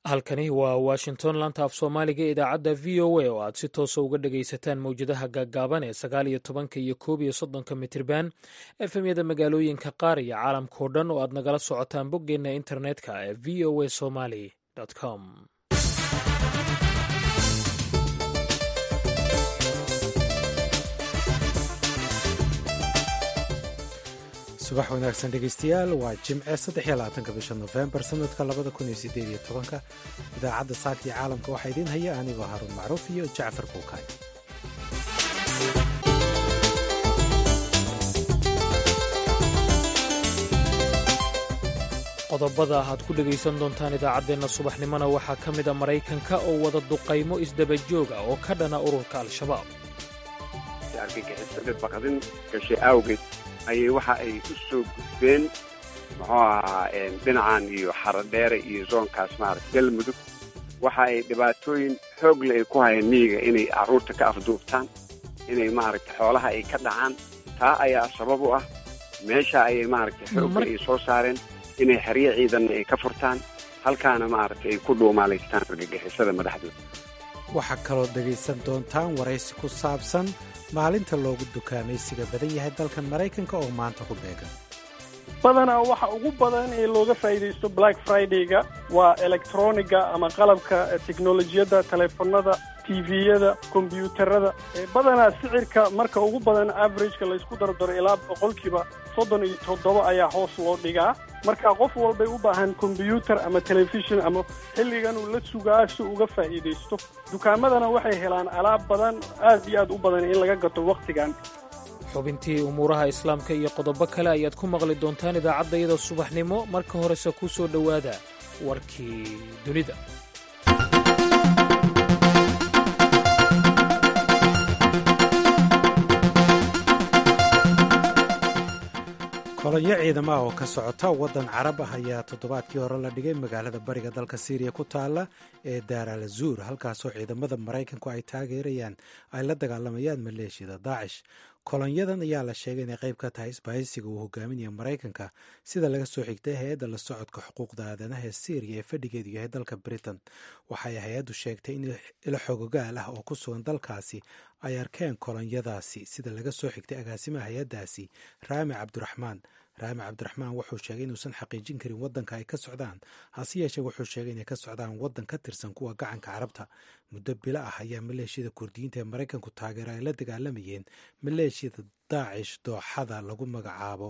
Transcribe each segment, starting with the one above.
halkani waa washington laanta af soomaaliga ee idaacadda v o a oo aad si toosa uga dhagaysataan mowjadaha gaaggaaban ee sagaal iyo tobanka iyo koob iyo soddonka mitirban efemyada magaalooyinka qaar iyo caalamkao dhan oo aad nagala socotaan boggeenna internetka ee v o a somaly com subax wanaagsan dhegeystayaal waa jimce saddex iyo labaatanka bisha nofembar sanadka labada kun iyo sideed iyo tobanka idaacadda saaka iyo caalamka waxaa idiin haya anigoo haruun macruuf iyo jacfar kuukaay qodobada aad ku dhegaysan doontaan idaacaddeenna subaxnimona waxaa ka mid a maraykanka oo wada duqaymo isdaba joog ah oo ka dhana ururka al-shabaab argagixisada baqdin gashay awgeed ayay waxa ay u soo gudbeen muxuu ahaa dhinacan iyo xarodheere iyo zoonkaas maarata galmudug waxa ay dhibaatooyin xoogle ay ku hayeen miyiga inay carruurta ka afduubtaan inay maaragta xoolaha ay ka dhacaan taa ayaa sabab u ah meesha ayay maaragtay xoogga ay soo saareen inay xeryo ciidanna ay ka furtaan halkaana maaragtay ay ku dhuumaalaystaan argagixisada madaxdooda waxaa kaloo dhegaysan doontaan waraysi ku saabsan maalinta loogu dukaamaysiga badan yahay dalkan maraykanka oo maanta ku beegan badanaa waxa ugu badan ee looga faa'iidaysto black friday-ga waa electroniga ama qalabka teknolojiyadda teleefonada tviyada kombyuutarada badanaa sicirka marka ugu badan averageka laysku dardaro ilaa boqolkiiba soddon iyo toddoba ayaa hoos loo dhigaa marka qof walbay u baahan kombyuutar ama telefishon ama xilligan uu la sugaa si uga faa'iidaysto dukaamadana waxay helaan alaab badan aad iyo aad u badan in laga gato wakhtigan xubintii umuuraha islaamka iyo qodobo kale ayaad ku maqli doontaan idaacaddayada subaxnimo marka horese ku soo dhowaada warkii dunida kolonyo ciidamo ah oo ka socota waddan carab ah ayaa toddobaadkii hore la dhigay magaalada bariga dalka siiriya ku taalla ee daar al azuur halkaasoo ciidamada maraykanku ay taageerayaan ay la dagaalamayaan maleeshiyada daacish kolonyadan ayaa la sheegay inay qayb ka tahay isbahaysiga uu hogaaminaya maraykanka sida laga soo xigtay hay-adda la socodka xuquuqda aadanaha ee syriya ee fadhigeedu yahay dalka britain waxay hay-addu sheegtay in ilo xogogaal ah oo ku sugan dalkaasi ay arkeen kolonyadaasi sida laga soo xigtay agaasimaha hay-addaasi raami cabdiraxmaan raami cabdiraxmaan wuxuu sheegay inuusan xaqiijin karin waddanka ay ka socdaan hase yeeshee wuxuu sheegay inay ka socdaan waddan ka tirsan kuwa gacanka carabta muddo bilo ah ayaa maleeshiyada kurdiyiinta ee maraykanku taageera ay la dagaalamayeen maleeshiyada daacish dooxada lagu magacaabo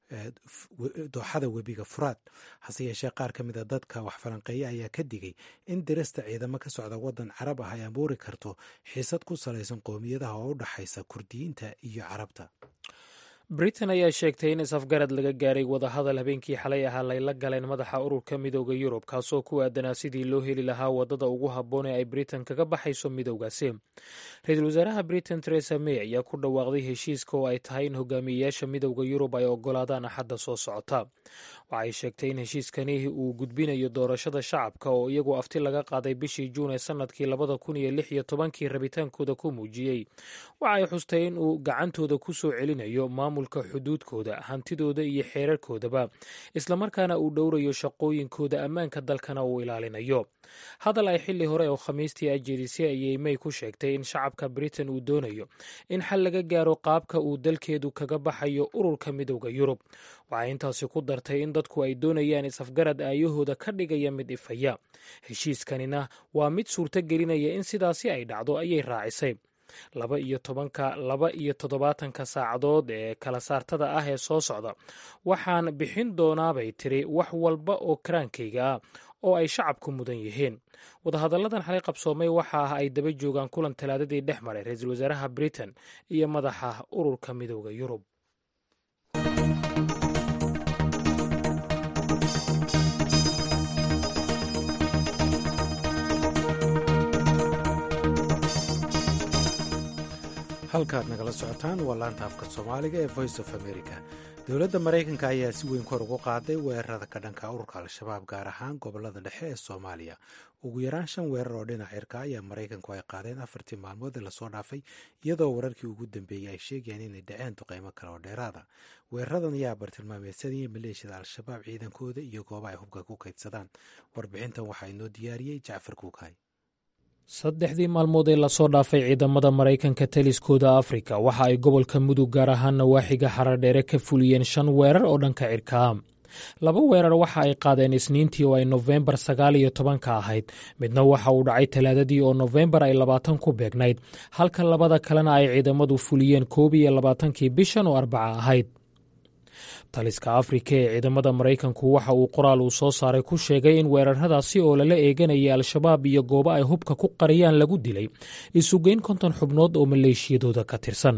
dooxada webiga furaad hase yeeshee qaar ka mid a dadka wax falanqeeya ayaa ka digay in dirista ciidamo ka socda waddan carab ah ay abuuri karto xiisad ku salaysan qowmiyadaha oo u dhaxaysa kurdiyiinta iyo carabta britain ayaa sheegtay in is-afgarad laga gaaray wadahadal habeenkii xalay ahaa layla galeen madaxa ururka midooda yurub kaasoo ku aadanaa sidii loo heli lahaa wadada ugu habboon ee ay britain kaga baxayso midowgaasi ra-iisul wasaaraha britain teresa may ayaa ku dhawaaqday heshiiska oo ay tahay in hogaamiyeyaasha midowda yurub ay ogolaadaan axadda soo socota waxay sheegtay in heshiiskani uu gudbinayo doorashada shacabka oo iyagu afti laga qaaday bishii juun ee sanadkii labada kun iyo lix iyo tobankii rabitaankooda ku muujiyey waxay xustay in uu gacantooda ku soo celinayo maamulka xuduudkooda hantidooda iyo xeerarkoodaba islamarkaana uu dhowrayo shaqooyinkooda ammaanka dalkana uu ilaalinayo hadal ay xili hore oo khamiistii ajeedisay ayay may ku sheegtay in shacabka britain uu doonayo in xal laga gaaro qaabka uu dalkeedu kaga baxayo ururka midowda yurub waxay intaasi ku dartay in dadku ay doonayaan is-afgarad aayahooda ka dhigaya mid ifaya heshiiskanina waa mid suurto gelinaya in sidaasi ay dhacdo ayay raacisay laba iyo tobanka laba iyo toddobaatanka saacadood ee kala saartada ah ee soo socda waxaan bixin doonaabay tiri wax walba oo karaankayga ah oo ay shacabku mudan yihiin wadahadalladan xalay qabsoomay waxa ah ay daba joogaan kulan talaadadii dhex maray ra-iisul wasaaraha britain iyo madaxa ururka midowda yurub halkaad nagala socotaan waa laanta afka soomaaliga ee voice of america dowladda maraykanka ayaa si weyn kor ugu qaaday weerarada ka dhanka ururka al-shabaab gaar ahaan gobolada dhexe ee soomaaliya ugu yaraan shan weerar oo dhinac cirka ayaa maraykanku ay qaadeen afartii maalmood ee lasoo dhaafay iyadoo wararkii ugu dambeeyey ay sheegayaan inay dhaceen duqeymo kale oo dheeraada weeraradan ayaa bartilmaameedsadaya maleeshiyada al-shabaab ciidankooda iyo gooba ay hubka ku kaydsadaan warbixintan waxaa inoo diyaariyey jacfar kuukay saddexdii maalmood ee lasoo dhaafay ciidamada maraykanka taliskooda afrika waxa ay gobolka mudug gaar ahaan nawaaxiga xaradheere ka fuliyeen shan weerar oo dhanka cirkaa laba weerar waxa ay qaadeen isniintii oo ay nofembar sagaal iyo tobanka ahayd midna waxa uu dhacay talaadadii oo nofembar ay labaatan ku beegnayd halka labada kalena ay ciidamadu fuliyeen koob iyo labaatankii bishan oo arbaca ahayd taliska afrika ee ciidamada maraykanku waxa uu qoraal uu soo saaray ku sheegay in weeraradaasi oo lala eeganayay al-shabaab iyo goobo ay hubka ku qariyaan lagu dilay isugeyn konton xubnood oo maleeshiyadooda ka tirsan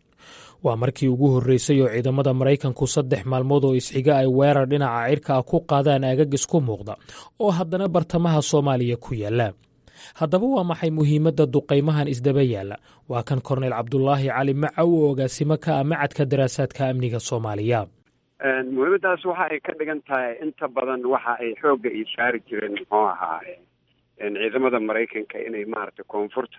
waa markii ugu horreysay oo ciidamada maraykanku saddex maalmood oo isxiga ay weerar dhinaca cirka ah ku qaadaan aagagis ku muuqda oo haddana bartamaha soomaaliya ku yaalla haddaba waa maxay muhiimadda duqaymahan isdaba yaalla waa kan korneyl cabdulaahi cali macaw oo agaasimo ka ah macadka daraasaadka amniga soomaaliya muhiimaddaas waxa ay ka dhigan tahay inta badan waxa ay xoogga iyo saari jireen muxuu ahaa ciidamada maraykanka inay maaragtay koonfurta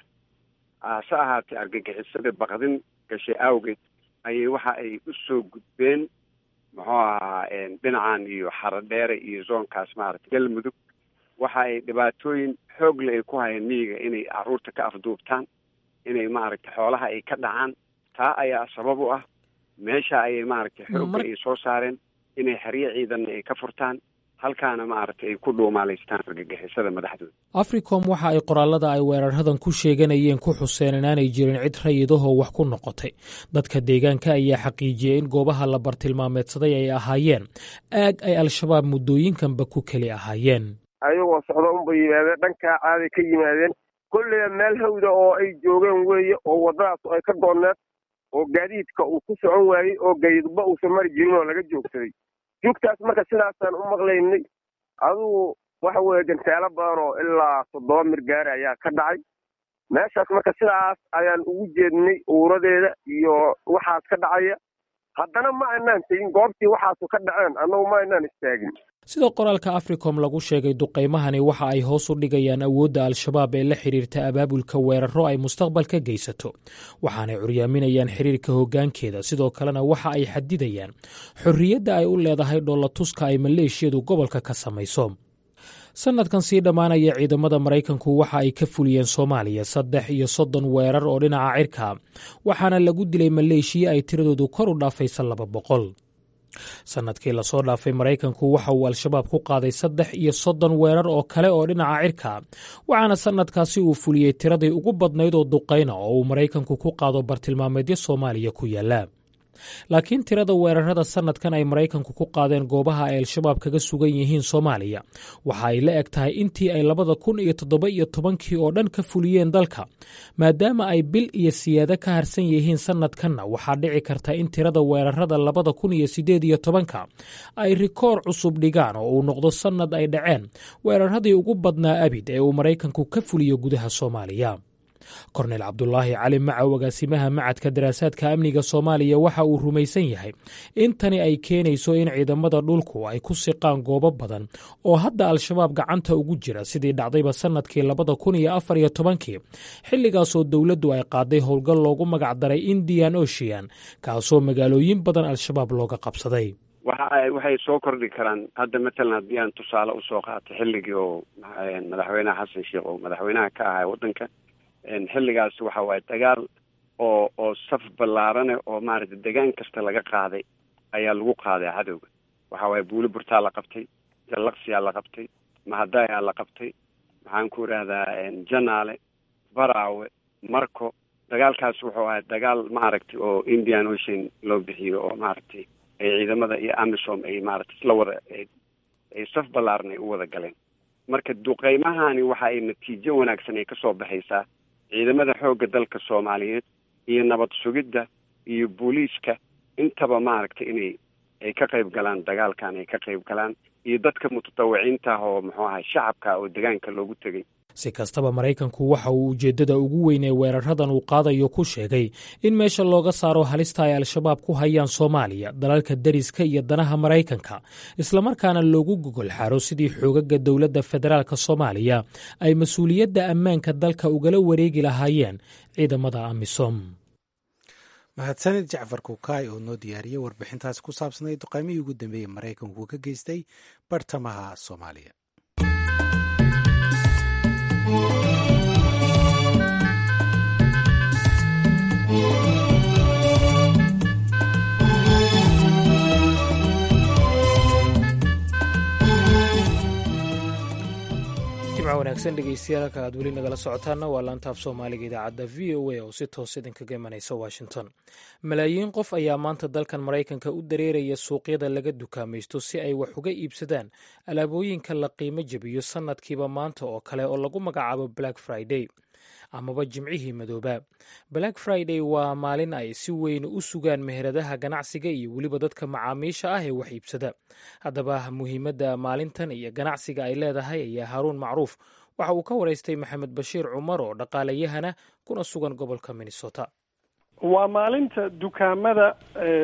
hase ahaatee argagixisada baqdin gashay awgeed ayay waxa ay u soo gudbeen muxuu ahaa dhinacan iyo xaradheere iyo zoonkaas maaragtay galmudug waxa ay dhibaatooyin xoogle ay ku hayeen miyiga inay caruurta ka afduubtaan inay maaragtay xoolaha ay ka dhacaan taa ayaa sabab u ah meesha ayay maaragtay xoogga ay soo saareen inay xeryo ciidanna ay ka furtaan halkaana maaragtay ay ku dhuumaalaystaan argagixisada madaxdooda africom waxa ay qoraalada ay weeraradan ku sheeganayeen ku xuseen inaanay jirin cid rayidahoo wax ku noqotay dadka deegaanka ayaa xaqiijiyey in goobaha la bartilmaameedsaday ay ahaayeen aag ay al-shabaab muddooyinkanba ku keli ahaayeen ayagoo socdo unbay yimaadeen dhankaa caaday ka yimaadeen kolleyba meel hawda oo ay joogeen weeye oo waddadaas ay ka goonneed oo gaadiidka uu ku socon waayey oo gaydba uusan mari jirin oo laga joogsaday joogtaas marka sidaasaan u maqlaynay adugu waxa weeye gantaalo badan oo ilaa toddoba mirgaari ayaa ka dhacay meeshaas marka sidaas ayaan ugu jeednay uuradeeda iyo waxaas ka dhacaya haddana ma aynaan tegin goobtii waxaasu ka dhaceen annagu ma aynaan istaagin sida qoraalka africom lagu sheegay duqaymahani waxa ay hoos u dhigayaan awoodda al-shabaab ee la xidhiirta abaabulka weeraro ay mustaqbalka geysato waxaanay curyaaminayaan xiriirka hoggaankeeda sidoo kalena waxa ay xadidayaan xorriyadda ay u leedahay dhoolatuska ay maleeshiyadu gobolka ka samayso sanadkan sii dhammaanaya ciidamada maraykanku waxa ay ka fuliyeen soomaaliya saddex iyo soddon weerar oo dhinaca cirka waxaana lagu dilay maleeshiya ay tiradoodu kor u dhaafaysa laba boqol sannadkii lasoo dhaafay maraykanku waxa uu al-shabaab ku qaaday saddex iyo soddon weerar oo kale oo dhinaca cirka waxaana sannadkaasi uu fuliyey tiradii ugu badnayd oo duqayna oo uu maraykanku ku qaado bartilmaameedyo soomaaliya ku yaalla laakiin tirada weerarada sannadkan ay maraykanku ku qaadeen goobaha ay al-shabaab kaga sugan yihiin soomaaliya waxa ay la eg tahay intii ay labada kun iyo toddoba iyo tobankii oo dhan ka fuliyeen dalka maadaama ay bil iyo siyaado ka harsan yihiin sannadkanna waxaa dhici karta in tirada weerarada labada kun iyo siddeed iyo tobanka ay rikoor cusub dhigaan oo uu noqdo sannad ay dhaceen weeraradii ugu badnaa abid ee uu maraykanku ka fuliyo gudaha soomaaliya korneyl cabdulaahi cali macaw agaasimaha macadka daraasaadka amniga soomaaliya waxa uu rumaysan yahay in tani ay keenayso in ciidamada dhulku ay ku siqaan goobo badan oo hadda al-shabaab gacanta ugu jira sidii dhacdayba sannadkii labada kun iyo afar iyo tobankii xilligaasoo dowladdu ay qaaday howlgal loogu magac daray indian ocean kaasoo magaalooyin badan al-shabaab looga qabsaday waxa waxay soo kordhi karaan hadda matalan haddii aan tusaale usoo qaato xilligii oo madaxweynaha xasan sheekh oo madaxweynaha ka ahaa waddanka xilligaas waxa waaye dagaal oo oo saf ballaarane oo maaragtay degaan kasta laga qaaday ayaa lagu qaaday cadowga waxa waaye buuli burtaa la qabtay jallaqsiyaa la qabtay mahadayaa la qabtay maxaan ku idhahdaa janaale baraawe marco dagaalkaas wuxuu ahay dagaal maaragtay oo indian ocean loo bixiyo oo maaragtay ay ciidamada iyo amisom ay maaragtay isla wada ay saf ballaaran ay u wada galeen marka duqeymahani waxa ay natiijo wanaagsan ay kasoo baxaysaa ciidamada xoogga dalka soomaaliyeed iyo nabad sugidda iyo booliiska intaba maaragtay inay ay ka qayb galaan dagaalkan ay ka qayb galaan iyo dadka mutatawiciinta ah oo muxuu ahay shacabka oo degaanka loogu tegay si kastaba maraykanku waxa uu ujeeddada ugu weyn ee weeraradan uu qaadayo ku sheegay in meesha looga saaro halista ay al-shabaab ku hayaan soomaaliya dalalka deriska iyo danaha maraykanka islamarkaana loogu gogol xaaro sidii xoogaga dowladda federaalk soomaaliya ay mas-uuliyadda ammaanka dalka ugala wareegi lahaayeen ciidamada amisom mahadsanid jacfar kukaay oo noo diyaariyey warbixintaasi ku saabsanayd duqaymihii ugu dambeeyey maraykanku ka geystay bartamaha soomaaliya jimca wanaagsan dhegeystayaal halka aad weli nagala socotaana waa laantaaf soomaaliga idaacadda v o a oo si toos idinkaga imanaysa washington malaayiin qof ayaa maanta dalkan maraykanka u dareeraya suuqyada laga dukaamaysto si ay wax uga iibsadaan alaabooyinka la qiimo jebiyo sannadkiiba maanta oo kale oo lagu magacaabo black friday amaba jimcihii madooba black friday waa maalin ay si weyn u sugaan meheradaha ganacsiga iyo weliba dadka macaamiisha ah ee wax iibsada haddaba muhiimadda maalintan iyo ganacsiga ay leedahay ayaa haaruun macruuf waxa uu ka waraystay maxamed bashiir cumar oo dhaqaalayahana kuna sugan gobolka minnesota waa maalinta dukaamada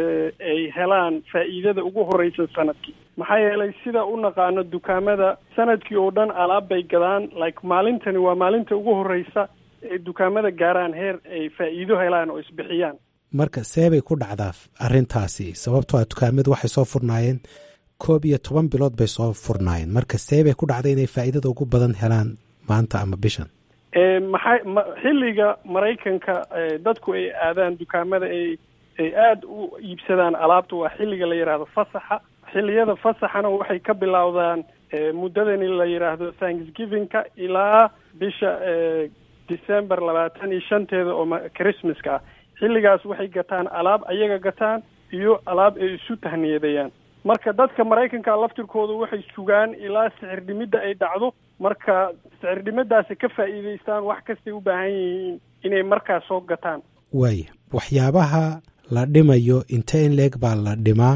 ay helaan faa'iidada ugu horeysa sanadkii maxaa yeelay sida u naqaano dukaamada sanadkii oo dhan alaab bay gadaan like maalintani waa maalinta ugu horeysa ay dukaamada gaaraan heer ay faa'iido helaan oo isbixiyaan marka seebay ku dhacdaa arrintaasi sababtoo a dukaamadu waxay soo furnaayeen koob iyo toban bilood bay soo furnaayeen marka seebay ku dhacday inay faa'iidada ugu badan helaan maanta ama bishan maxay ma xilliga maraykanka dadku ay aadaan dukaamada ay ay aada u iibsadaan alaabta waa xilliga la yidhaahdo fasaxa xilliyada fasaxana waxay ka bilowdaan muddadani la yidhaahdo thanksgivingka ilaa bisha december labaatan iyo shanteeda oo christmaska ah xilligaas waxay gataan alaab ayaga gataan iyo alaab ay isu tahniyadeeyaan marka dadka maraykanka laftirkooda waxay sugaan ilaa sicir dhimidda ay dhacdo marka sicir dhimadaasi ka faa'iidaystaan wax kastay u baahan yihiin inay markaas soo gataan waaya waxyaabaha la dhimayo inte in leeg baa la dhimaa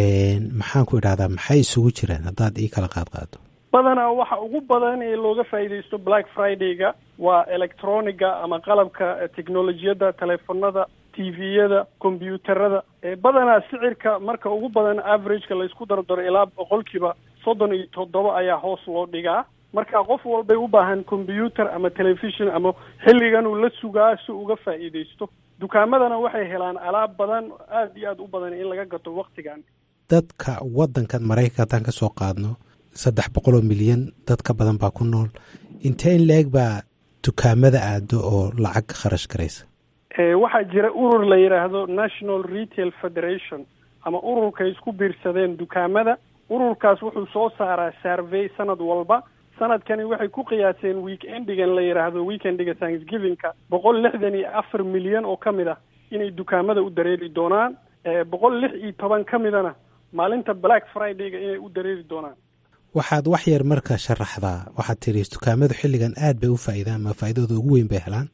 maxaan ku idhahdaa maxay isugu jiraan haddaad ii kala qaad qaado badanaa waxa ugu badan ee looga faa'iidaysto black friday-ga waa electroniga ama qalabka technolojiyadda teleefonada tviyada combyuutarada badanaa sicirka marka ugu badan averageka laysku dardaro ilaa boqolkiiba soddon iyo toddoba ayaa hoos loo dhigaa marka qof walbay u baahan combyuutar ama telefishon ama xilligan uu la sugaa si uga faa'iidaysto dukaamadana waxay helaan alaab badan aada iyo aada u badan in laga gato waktigan dadka waddankan maraykanka haddaan ka soo qaadno saddex boqol oo milyan dad ka badan baa ku nool intee in la-eg baa dukaamada aado oo lacag kharash garaysa waxaa jira urur la yidhaahdo national retail federation ama ururkay isku biirsadeen dukaamada ururkaas wuxuu soo saaraa survey sanad walba sanadkani waxay ku qiyaaseen weekendigan la yidhaahdo weekendiga thanksgivingka boqol lixdan iyo afar milyan oo ka mid ah inay dukaamada u dareeri doonaan boqol lix iyo toban ka midana maalinta black friday-ga inay u dareeri doonaan waxaad wax yar marka sharaxdaa waxaad tiri dukaamadu xilligan aad bay u faa'iidaan ma faa'iidooda ugu weyn bay helaan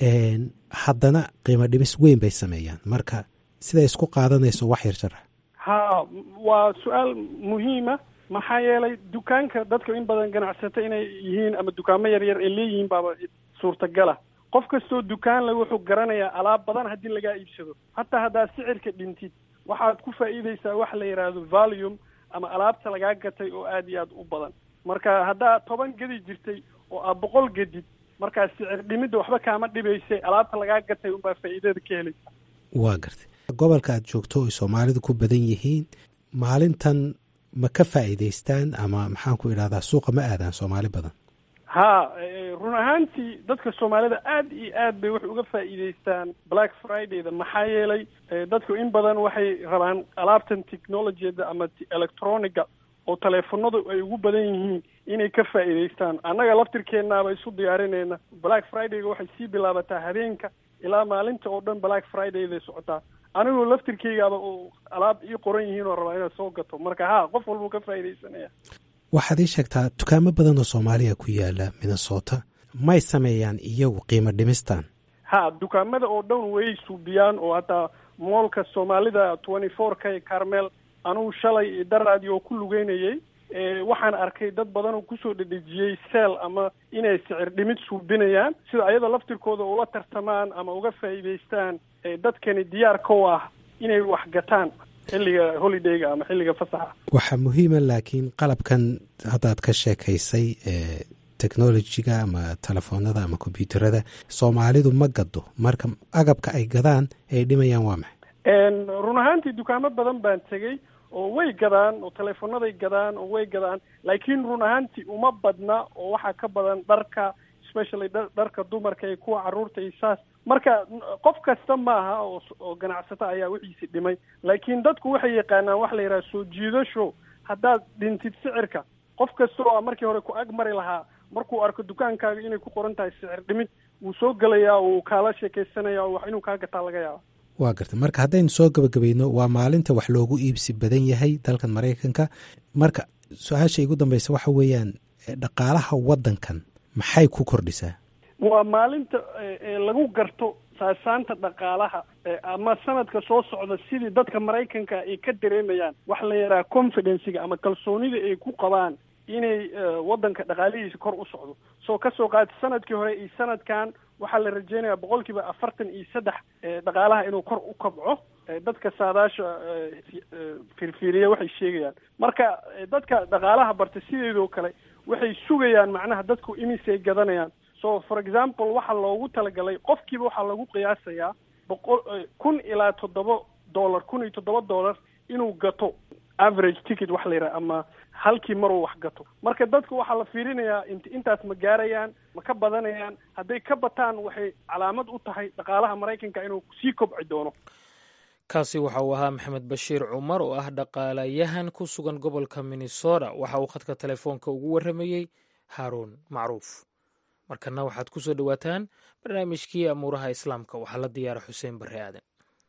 haddana qiimo dhibis weyn bay sameeyaan marka siday isku qaadanayso wax yar sharax ha waa su-aal muhiima maxaa yeelay dukaanka dadka in badan ganacsato inay yihiin ama dukaamo yar yar ay leeyihiin baaba suurtagala qof kastoo dukaan le wuxuu garanayaa alaab badan haddii lagaa iibsado hataa haddaad sicirka dhintid waxaad ku faa'iidaysaa wax la yidhaahdo valium ama alaabta lagaa gatay oo aada iyo aada u badan marka haddaad toban gedi jirtay oo aad boqol gedid markaa sicir dhimidda waxba kaama dhibaysay alaabta lagaa gatay unbaa faa'iidada ka helaysa waa gartay gobolka aad joogto ay soomaalidu ku badan yihiin maalintan ma ka faa'iidaystaan ama maxaan ku idhahdaa suuqa ma aadaan soomaali badan ha run ahaantii dadka soomaalida aada iyo aad bay wax uga faa'iidaystaan black friday-da maxaa yeelay dadku in badan waxay rabaan alaabtan technologiyada ama electroniga oo teleefonadu ay ugu badan yihiin inay ka faa'iidaystaan annaga laftirkeennaaba isu diyaarinayna black friday-ga waxay sii bilaabataa habeenka ilaa maalinta oo dhan black friday-day socotaa anigoo laftirkeygaaba oo alaab ii qoran yihiin oo rabaa inaad soo gato marka ha qof walbuu ka faa'iidaysanaya waxaad ii sheegtaa dukaamo badan oo soomaaliya ku yaala minnesota may sameeyaan iyagu qiimo dhimistan ha dukaamada oo dhan way suubiyaan oo hataa moolka soomaalida twenty four k carmel anugu shalay daraadii oo ku lugeynayay waxaan arkay dad badan oo kusoo dhedhejiyey seel ama inay sicir dhimid suubinayaan sida ayadoo laftirkooda ula tartamaan ama uga faa'iidaystaan dadkani diyaarka u ah inay wax gataan xilliga holidayga ama xilliga fasaxa waxaa muhiima laakiin qalabkan haddaad ka sheekaysay technologiga ama telefoonada ama kombyuuterada soomaalidu ma gado marka agabka ay gadaan ay dhimayaan waa maxay run ahaantii dukaamo badan baan tegey oo way gadaan oo teleefonaday gadaan oo way gadaan laakiin run ahaantii uma badna oo waxaa ka badan dharka especially dharka dumarka iyo kuwa carruurta iyo saas marka qof kasta maaha oo oo ganacsato ayaa wixiisi dhimay laakiin dadku waxay yaqaanaan waxa la yidhaha soo jiidasho haddaad dhintid sicirka qof kasta oo markii hore ku ag mari lahaa markuu arko dukaankaaga inay ku qoran tahay sicir dhimid wuu soo gelayaa uu kaala sheekaysanaya wax inuu kaa gataa laga yaaba waa garta marka haddaynu soo gabagabayno waa maalinta wax loogu iibsi badan yahay dalkan maraykanka marka su-aasha igu dambeysa waxa weeyaan dhaqaalaha waddankan maxay ku kordhisaa waa maalinta lagu garto saasaanta dhaqaalaha ama sanadka soo socda sidii dadka maraykanka ay ka dareemayaan waxa la yidhaha confidenciga ama kalsoonida ay ku qabaan inay waddanka dhaqaalihiisa kor u socdo soo kasoo qaata sanadkii hore iyo sanadkan waxaa la rajeynayaa boqol kiiba afartan iyo saddex dhaqaalaha inuu kor u kabco dadka saadaasha firfiiriya waxay sheegayaan marka dadka dhaqaalaha barta sideedoo kale waxay sugayaan macnaha dadku imisay gadanayaan so for example waxaa loogu talagalay qofkiiba waxaa lagu qiyaasayaa boqol kun ilaa toddoba dollar kun iyo toddoba dollar inuu gato average ticket wax la yidhaha ama halkii maruu wax gato marka dadku waxaa la fiirinayaa int intaas ma gaarayaan ma ka badanayaan hadday ka bataan waxay calaamad u tahay dhaqaalaha maraykanka inuu sii kobci doono kaasi waxa uu ahaa maxamed bashiir cumar oo ah dhaqaalayahan ku sugan gobolka minnesota waxa uu khadka telefoonka ugu warramayey haaruun macruuf markana waxaad ku soo dhowaataan barnaamijkii amuuraha islaamka waxaa la diyaara xuseen barre aadan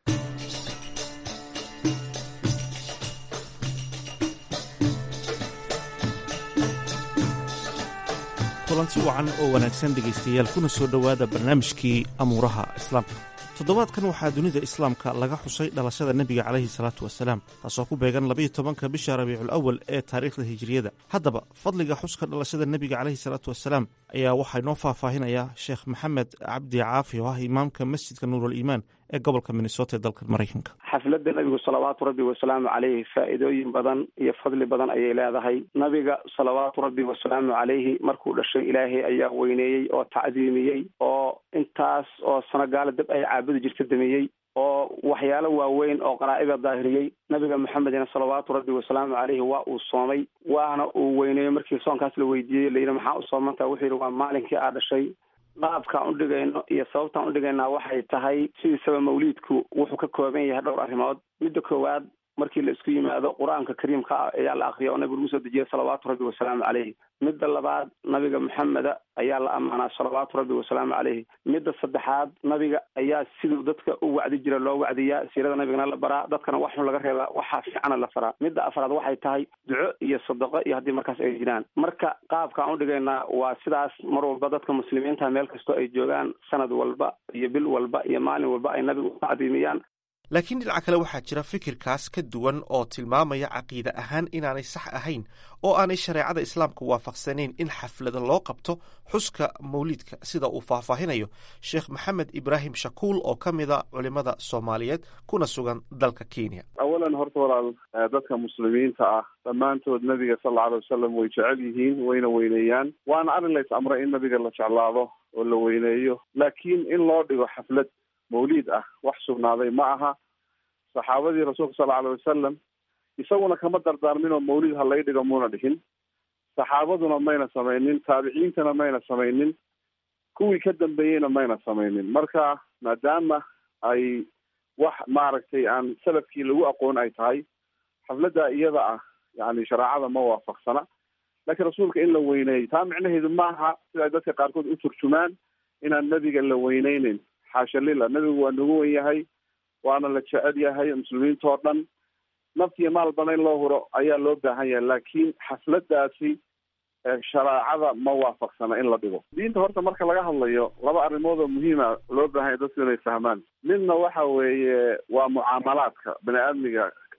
kulanti wacan oo wanaagsan dhegaystayaal kuna soo dhowaada barnaamijkii amuuraha islaamka toddobaadkan waxaa dunida islaamka laga xusay dhalashada nebiga calayhi salaatu wasalaam taasoo ku beegan labayo tobanka bisha rabiicul awal ee taariikhda hijiriyada haddaba fadliga xuska dhalashada nebiga calayhi salaatu wasalaam ayaa waxaa inoo faahfaahinayaa sheekh maxamed cabdi caafi oo ah imaamka masjidka nuurul iimaan ee gobolka minnesota ee dalka maraykanka xafladda nabigu salawaatu rabbi wasalaamu caleyhi faa'iidooyin badan iyo fadli badan ayay leedahay nabiga salawaatu rabbi wasalaamu caleyhi markuu dhashay ilaahay ayaa weyneeyey oo tacdiimiyey oo intaas oo sano gaala dab ay caabudi jirta damiyey oo waxyaalo waaweyn oo qaraa'ida daahiriyey nabiga maxamedina salawaatu rabbi wasalaamu caleyhi waa uu soomay waana uu weyneeyo markii soonkaas la weydiiyey layidhi maxaa u soomantaa wuxuu yidhi waa maalinkii aa dhashay qaabkaan u dhigayno iyo sababtaan u dhigaynaa waxay tahay sidiisaba mawliidku wuxuu ka kooban yahay dhowr arrimood midda koowaad markii la isku yimaado qur-aanka kariimka ah ayaa la akriya oo nabigu lagu soo dejiyay salawaatu rabbi wasalaamu caleyhi midda labaad nabiga maxameda ayaa la ammaanaa salawaatu rabbi wasalaamu caleyhi midda saddexaad nabiga ayaa siduu dadka u wacdi jira loo wacdiyaa siirada nabigana la baraa dadkana wax xun laga reebaa waxaa fiicana la faraa midda afraad waxay tahay duco iyo sadaqo iyo haddii markaas ay jiraan marka qaabkaan u dhigaynaa waa sidaas mar walba dadka muslimiinta meel kastoo ay joogaan sanad walba iyo bil walba iyo maalin walba ay nabiga u tacdiimiyaan laakiin dhinaca kale waxaa jira fikirkaas ka duwan oo tilmaamaya caqiide ahaan inaanay sax ahayn oo aanay shareecada islaamka waafaqsanayn in xaflada loo qabto xuska mawliidka sida uu faahfaahinayo sheekh maxamed ibraahim shakuul oo ka mida culimada soomaaliyeed kuna sugan dalka kenya awalan horta walaal dadka muslimiinta ah dhammaantood nabiga sal alla alay wasalam way jecel yihiin wayna weyneeyaan waana arrin lays amray in nabiga la jeclaado oo la weyneeyo laakiin in loo dhigo xaflad mawliid ah wax sugnaaday ma aha saxaabadii rasuulka sal alay wasalam isaguna kama dardaarmin oo mawlid ha lay dhigo muuna dhihin saxaabaduna mayna samaynin taabiciintana mayna samaynin kuwii ka dambeeyeyna mayna samaynin marka maadaama ay wax maaragtay aan salafkii lagu aqoon ay tahay xafladda iyada ah yani shareecada ma waafaqsana laakiin rasuulka in la weyneeyo taa micnaheedu maaha sida ay dadka qaarkood u turjumaan inaan nebiga la weyneyneyn xaasha lila nebigu waa nagu wen yahay waana la jecel yahay muslimiintao dhan naftiyo maalbana in loo huro ayaa loo baahan yahay laakiin xafladaasi shareecada ma waafaqsana in la dhigo diinta horta marka laga hadlayo laba arrimood oo muhiima loo baahan yahay dadku inay fahmaan midna waxa weeye waa mucaamalaadka bani aadmiga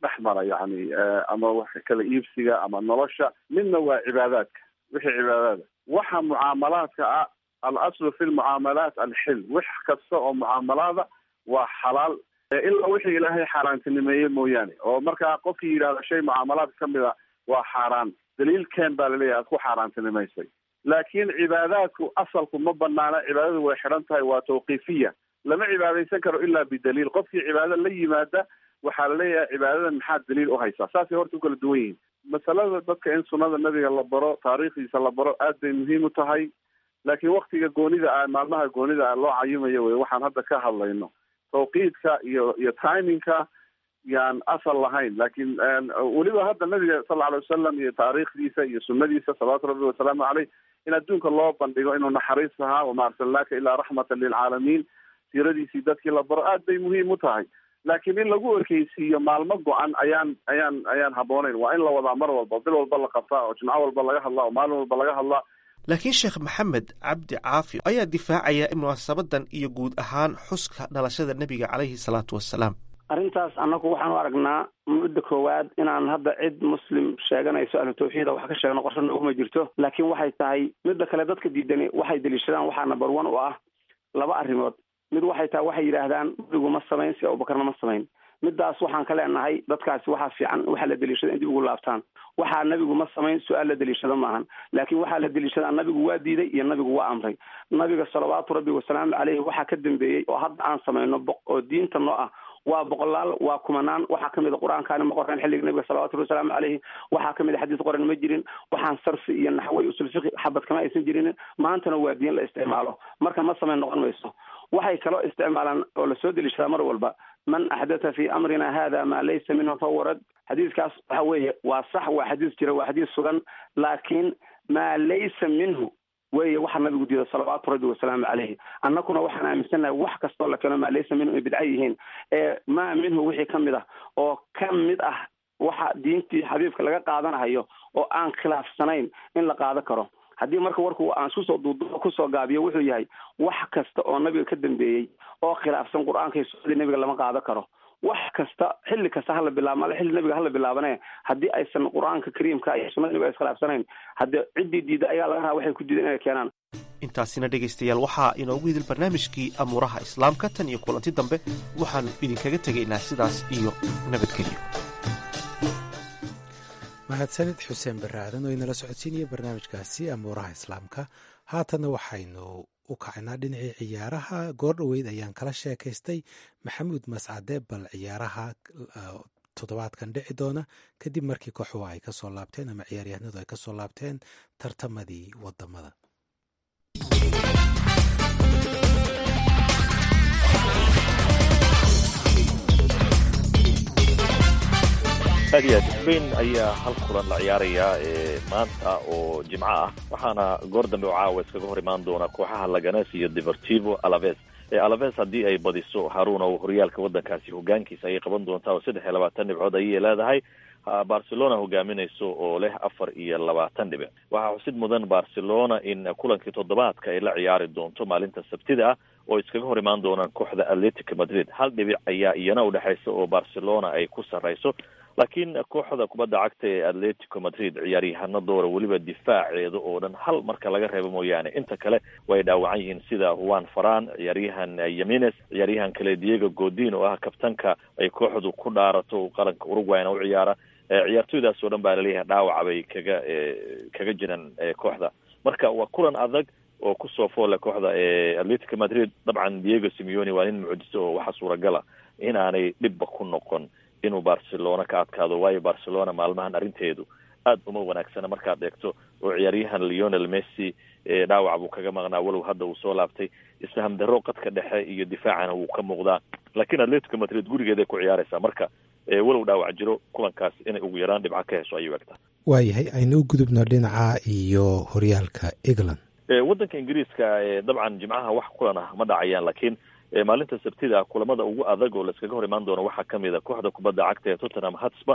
dhex mara yani ama wax kala iibsiga ama nolosha midna waa cibaadaadka wixii cibaadaada waxa mucaamalaadka ah al aslu fi lmucaamalaat alxil wax kasta oo mucaamalaada waa xalaal ilaa wixii ilaahay xaaraantinimeeye mooyaane oo markaa qofkii yidhahda shay mucaamalaadka kamid a waa xaaraan daliilkeen baa laleeyahay aad ku xaaraantinimaysay laakiin cibaadaadku asalku ma banaana cibaadadu way xidhan tahay waa tawqiifiya lama cibaadaysan karo ilaa bidaliil qofkii cibaado la yimaada waxaa laleeyahay cibaadadan maxaad daliil u haysaa saasay horta u kala duwan yihiin masalada dadka in sunnada nabiga la baro taariikhdiisa la baro aad bay muhiim u tahay laakiin waktiga goonida ah maalmaha goonida ah loo cayimayo wey waxaan hadda ka hadlayno tawqiidka iyo iyo timingka yaan asal lahayn laakiin weliba hadda nabiga sal lla alay wasalam iyo taariikhdiisa iyo sunadiisa salawaatu rabbi wasalaamu caleyh in adduunka loo bandhigo inuu naxariis ahaa wama arsalnaaka ilaa raxmatan lilcaalamiin siiradiisii dadkii la baro aad bay muhiim u tahay laakiin in lagu ekeysiiyo maalmo go-an ayaan ayaan ayaan habbooneyn waa in la wadaa mar walba bil walba la qabtaa oo jimco walba laga hadlaa oo maalin walba laga hadlaa laakiin sheekh maxamed cabdi caafi ayaa difaacaya in munaasabadan iyo guud ahaan xuska dhalashada nebiga caleyhi salaatu wasalaam arrintaas annagu waxaan u aragnaa mudda koowaad inaan hadda cid muslim sheeganayso ahlu tawxiida wax ka sheegno qorsho nooguma jirto laakiin waxay tahay midda kale dadka diidani waxay deliishadaan waxaa number one u ah laba arrimood mid waxay tahay waxay yidhaahdaan nabigu ma samayn si abubakarna ma samayn midaas waxaan ka leenahay dadkaasi waxaa fiican waxaa la deliishada in dib ugu laabtaan waxaa nabigu ma samayn su-aal la deliishado maahan laakiin waxaa la deliishadaa nabigu waa diiday iyo nabigu waa amray nabiga salawaatu rabbi wasalaamu caleyhi waxaa ka dambeeyey oo hadda aan samayno oo diinta noo ah waa boqolaal waa kumanaan waxaa kamid a qur-aankaani ma qoreen xilliga nabiga salawatu rabbi wasalaamu caleyhi waxaa kamid a xadiis qoran ma jirin waxaan sarfi iyo naxwey usul fiqi xabad kama aysan jirin maantana waa diin la isticmaalo marka ma samayn noqon mayso waxay kaloo isticmaalaan oo lasoo deliishadaa mar walba man axdatha fi amrina hada maa laysa minhu fahuwa rad xadiiskaas waxa weeye waa sax waa xadiis jira waa xadiis sugan laakiin maa laysa minhu weye waxaa nabigu diida salawaatu rabbi wasalaamu caleyhi annakuna waxaan aaminsannahay wax kastoo la keeno maa laysa minhu ay bidca yihiin ee maa minhu wixii ka mid ah oo ka mid ah waxa diintii xabiibka laga qaadanahayo oo aan khilaafsanayn in la qaado karo haddii marka warku aan isku soo duuduubo kusoo gaabiyo wuxuu yahay wax kasta oo nabiga ka dambeeyey oo khilaafsan qur-aanka iyo sunnadii nabiga lama qaado karo wax kasta xilli kasta hala bilaabo xilli nabiga hala bilaabane haddii aysan qur-aanka kariimka iyo sunnada nabiga iskhilaafsanayn haddii ciddii diida ayaa laga rabaa waxay ku diidan inay keenaan intaasina dhegaystayaal waxaa inoogu idil barnaamijkii amuuraha islaamka tan iyo kulanti dambe waxaannu idinkaga tegaynaa sidaas iyo nabadgelyo mahadsanid xuseen barre aadan oo inala socodsiinaya barnaamijkaasi amuuraha islaamka haatanna waxaynu u kacaynaa dhinacii ciyaaraha goor dhoweyd ayaan kala sheekaystay maxamuud mascade bal ciyaaraha toddobaadkan dhici doona kadib markii kooxuhu ay kasoo laabteen ama ciyaaryahanadu ay kasoo laabteen tartamadii wadamada aad iyo aad sbain ayaa hal kulan la ciyaarayaa maanta oo jimco ah waxaana goor dambe oo caawa iskaga hor imaan doona kooxaha laganes iyo deportivo alaves alaves haddii ay badiso haruna oo horyaalka waddankaasi hogaankiisa ayay qaban doontaa oo saddex iyo labaatan dhibcood ayay leedahay barcelona hogaaminayso oo leh afar iyo labaatan dhibic waxaa xusid mudan barcelona in kulankii toddobaadka ay la ciyaari doonto maalinta sabtida ah oo iskaga hor imaan doonaan kooxda atletic madrid hal dhibic ayaa iyana udhexaysa oo barcelona ay ku sarrayso laakiin kooxda kubadda cagta ee atletico madrid ciyaaryahano doora weliba difaaceeda oo dhan hal marka laga reebo mooyaane inta kale way dhaawacan yihiin sida juan faran ciyaaryahan yamines ciyaaryahan kale diego godin oo ah kabtanka ay kooxdu ku dhaarato qaranka uruguayna u ciyaara ciyaartoydaas oo dhan baa laleeyahay dhaawaca bay kaga kaga jiraan kooxda marka waa kulan adag oo kusoo foole kooxda atletico madrid dabcan diego simeone waa nin mucjiso oo waxaa suuragala inaanay dhibba ku noqon inuu barcelona ka adkaado waayo barcelona maalmahan arrinteedu aad uma wanaagsana markaad eegto oo ciyaaryahan leonel messi dhaawac buu kaga maqnaa walow hadda uu soo laabtay isfaham darro qadka dhexe iyo difaacana wuu ka muuqdaa laakiin atletico madrid gurigeeday ku ciyaaraysaa marka walow dhaawac jiro kulankaas inay ugu yaraan dhibca ka hesho ayuu egtaa waayahay aynu u gudubno dhinaca iyo horyaalka england waddanka ingiriiska dabcan jimcaha wax kulan ah ma dhacayaan laakiin maalinta sabtida kulamada ugu adag oo laiskaga hor imaan doono waxaa kamid a kooxda kubadda cagta ee tottenham hotspur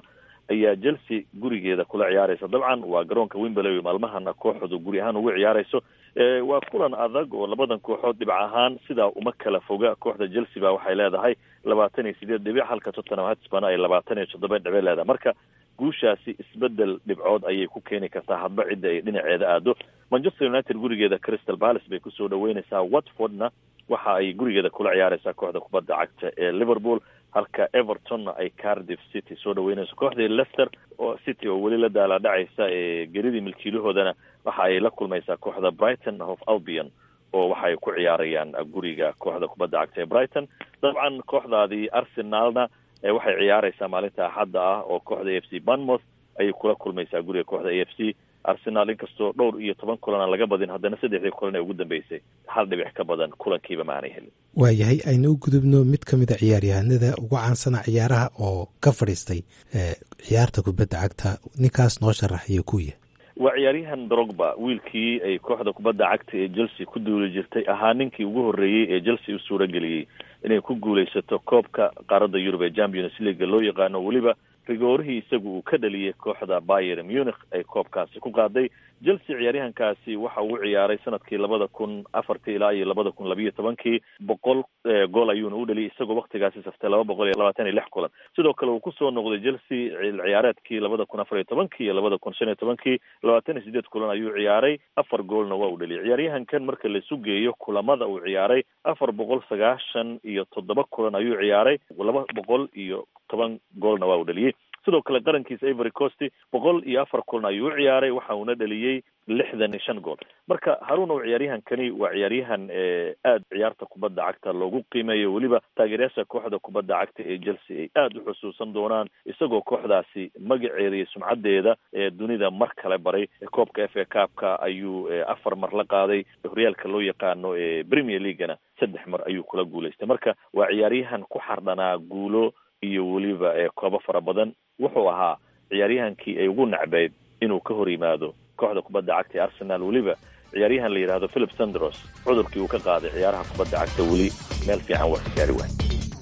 ayaa chelsea gurigeeda kula ciyaaraysa dabcan waa garoonka wimberley maalmahana kooxdu guri ahaan ugu ciyaarayso waa kulan adag oo labadan kooxood dhibac ahaan sidaa uma kala foga kooxda chelsea ba waxay leedahay labaatan iyo sideed dhibic halka tottenham hotspur ay labaatan iyo toddoba dhibic leedahay marka guushaasi isbedel dhibcood ayay ku keeni kartaa hadba cidda ay dhinaceeda aado manchester united gurigeeda crystal palace bay kusoo dhaweynaysaa watfordna waxa ay gurigeeda kula ciyaaraysaa kooxda kubadda cagta ee liverpool halka evertonna ay cardiff city soo dhaweynayso kooxdii leicester oo city oo weli la daalaadhacaysa ee geridii milkiilahoodana waxa ay la kulmaysaa kooxda brighton of albion oo waxaay ku ciyaarayaan guriga kooxda kubadda cagta ee brighton dabcan kooxdaadii arsenalna waxay ciyaaraysaa maalinta axadda ah oo kooxda a f c banmouth ayay kula kulmaysaa guriga kooxda a f c arsenal inkastoo dhowr iyo toban kulan aan laga badin haddana saddexdii kulan ee ugu dambeysay hal dhibic ka badan kulankiiba ma aanay helin waayahay aynu u gudubno mid ka mid a ciyaaryahanada ugu caansana ciyaaraha oo ka fadhiistay ciyaarta kubadda cagta ninkaas noo sharaxayo kuya waa ciyaaryahan drogba wiilkii ay kooxda kubadda cagta ee chelsea ku duuli jirtay ahaa ninkii ugu horreeyey ee chelsea u suura geliyey inay ku guulaysato koobka qaaradda yurub ee champions leaga loo yaqaano weliba rigoorihii isagu uu ka dhaliyay kooxda bayer munich ay koobkaasi ku qaaday chelsea ciyaaryahankaasi waxa uu ciyaaray sanadkii labada kun afartii ilaa iyo labada kun labiyo tobankii boqol gool ayuuna u dhaliyay isagoo waktigaasi saftay laba boqol iyo labaatan iyo lix kulan sidoo kale uu kusoo noqday chelsea ciyaareedkii labada kun afar iyo tobankii iyo labada kun shan iyo tobankii labaatan iyo sideed kulan ayuu ciyaaray afar goolna waa uu dhaliyay ciyaaryahankan marka laisu geeyo kulamada uu ciyaaray afar boqol sagaashan iyo toddoba kulan ayuu ciyaaray laba boqol iyo toban goolna waa uu dhaliyey sidoo kale qarankiisa ivory coast boqol iyo afar kulan ayuu u ciyaaray waxa uuna dhaliyey lixdan iyo shan gool marka haruun oo ciyaaryahankani waa ciyaaryahan aada ciyaarta kubadda cagta loogu qiimeeyo weliba taageerayaasha kooxda kubadda cagta ee chelsea ay aada u xusuusan doonaan isagoo kooxdaasi magaceeda iyo sumcaddeeda ee dunida mar kale baray koobka f a kaabka ayuu afar mar la qaaday horyaalka loo yaqaano ee premier leaguana saddex mar ayuu kula guulaystay marka waa ciyaaryahan ku xardhanaa guulo iyo weliba koobo fara badan wuxuu ahaa ciyaaryahankii ay ugu nacbeyd inuu ka hor yimaado kooxda kubadda cagta ee arsenal weliba ciyaaryahan la yidhahdo philip sandros cudurkii uu ka qaaday ciyaaraha kubadda cagta weli meel fiican waa ka gaari waay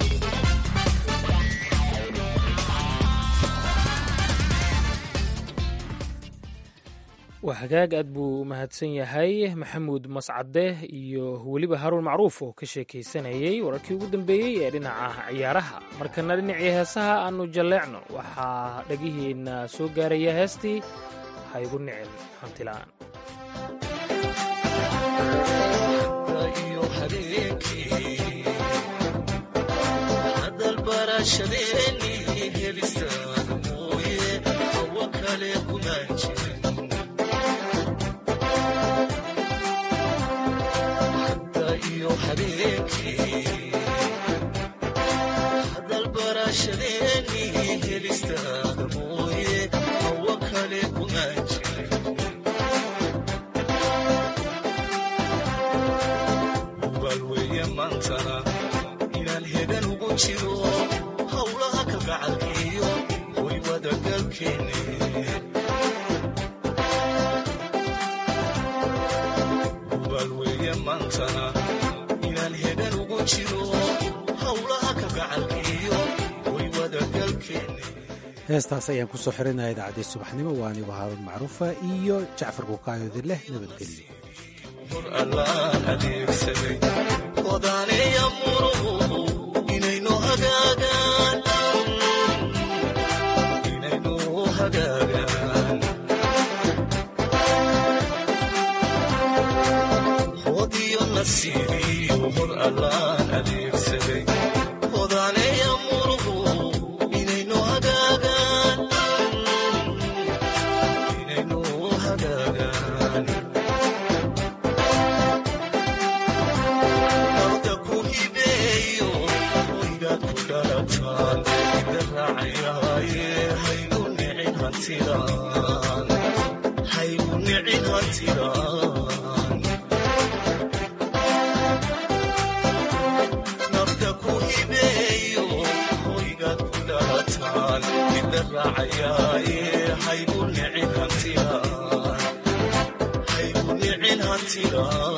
waa hagaag aad buu mahadsan yahay maxamuud mascade iyo weliba haruun macruuf oo ka sheekaysanayey wararkii ugu dambeeyey ee dhinaca ciyaaraha markana dhinacii heesaha aanu jalleecno waxaa dhagihiina soo gaaraya heestii ha igu nicin hantila'aan heestaas ayaan kusoo xirinaya idaacadii subaxnimo waa anigu haaruun macruufa iyo jacfar kukaayodi leh nabadgelyo haygu nicin hantida